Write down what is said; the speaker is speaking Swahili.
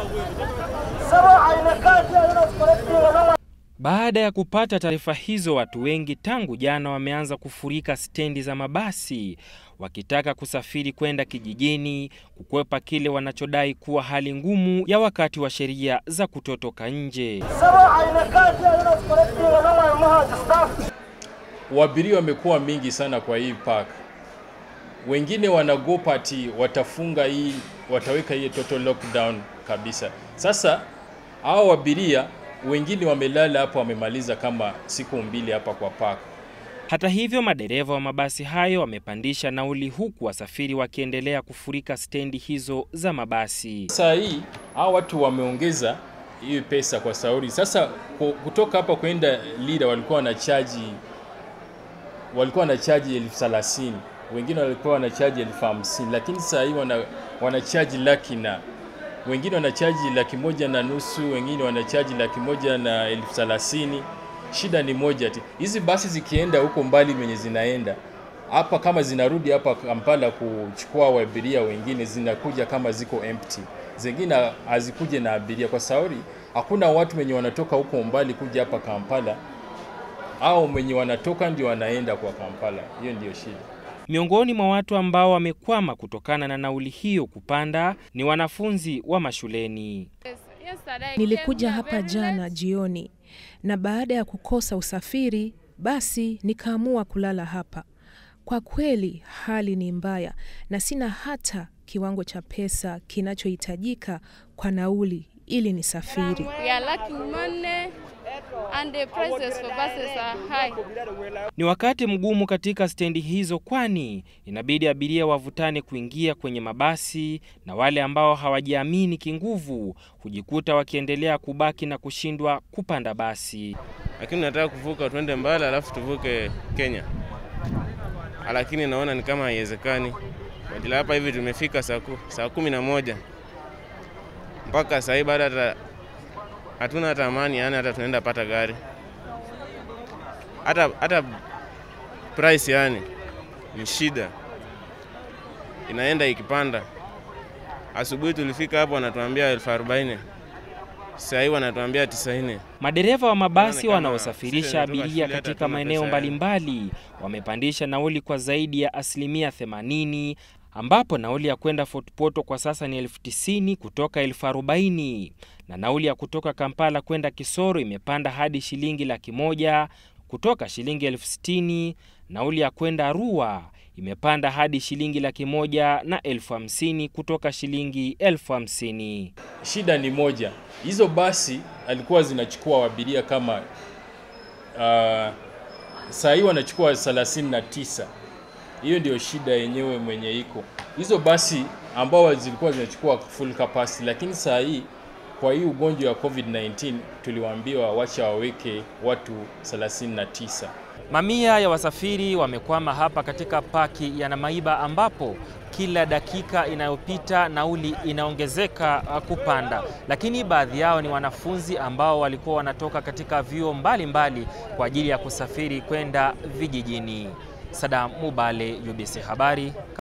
Baada ya kupata taarifa hizo, watu wengi tangu jana wameanza kufurika stendi za mabasi wakitaka kusafiri kwenda kijijini kukwepa kile wanachodai kuwa hali ngumu ya wakati wa sheria za kutotoka nje. Waabiria wamekuwa mingi sana kwa hii park. Wengine wanagopa ati watafunga hii, wataweka hii total lockdown kabisa. Sasa hao abiria wengine wamelala hapo, wamemaliza kama siku mbili hapa kwa park. Hata hivyo, madereva wa mabasi hayo wamepandisha nauli, huku wasafiri wakiendelea kufurika stendi hizo za mabasi. Saa hii hao watu wameongeza hiyo pesa kwa sauri. Sasa kutoka hapa kwenda Lida walikuwa wanachaji walikuwa wanachaji elfu thelathini wengine walikuwa wanachaji elfu hamsini lakini saa hii wana, wanachaji laki na wengine wanachaji laki moja na nusu wengine wanachaji laki moja na elfu thelathini Shida ni moja tu, hizi basi zikienda huko mbali menye zinaenda hapa, kama zinarudi hapa Kampala kuchukua waabiria wengine, zinakuja kama ziko empty, zingine hazikuje na abiria kwa sauri, hakuna watu wenye wanatoka huko mbali kuja hapa Kampala, au wenye wanatoka ndio wanaenda kwa Kampala. Hiyo ndiyo shida. Miongoni mwa watu ambao wamekwama kutokana na nauli hiyo kupanda ni wanafunzi wa mashuleni. Nilikuja hapa jana jioni na baada ya kukosa usafiri basi nikaamua kulala hapa. Kwa kweli hali ni mbaya na sina hata kiwango cha pesa kinachohitajika kwa nauli ili nisafiri. Ni wakati mgumu katika stendi hizo, kwani inabidi abiria wavutane kuingia kwenye mabasi, na wale ambao hawajiamini kinguvu hujikuta wakiendelea kubaki na kushindwa kupanda basi. Lakini nataka kuvuka twende mbali, alafu tuvuke Kenya, lakini naona ni kama haiwezekani. Badala hapa hivi tumefika saa saa kumi na moja mpaka saa hii bado hata hatuna hata amani, yani hata tunaenda pata gari hata hata price yani ni shida, inaenda ikipanda. Asubuhi tulifika hapo wanatuambia elfu arobaini saa hii wanatuambia tisaini. Madereva wa mabasi wanaosafirisha abiria katika maeneo mbalimbali wamepandisha nauli kwa zaidi ya asilimia 80 ambapo nauli ya kwenda Fort Portal kwa sasa ni elfu tisini kutoka elfu arobaini na nauli ya kutoka Kampala kwenda Kisoro imepanda hadi shilingi laki moja kutoka shilingi elfu sitini. Nauli ya kwenda Arua imepanda hadi shilingi laki moja na elfu hamsini kutoka shilingi elfu hamsini. Shida ni moja, hizo basi alikuwa zinachukua abiria kama uh, saa hii wanachukua 39 hiyo ndio shida yenyewe mwenye iko hizo basi ambao zilikuwa zinachukua full capacity, lakini saa hii kwa hii ugonjwa wa COVID-19 tuliwaambiwa wacha waweke watu 39. Mamia ya wasafiri wamekwama hapa katika paki ya Namaiba ambapo kila dakika inayopita nauli inaongezeka kupanda, lakini baadhi yao ni wanafunzi ambao walikuwa wanatoka katika vyuo mbalimbali kwa ajili ya kusafiri kwenda vijijini. Sadam Mubale, UBC Habari.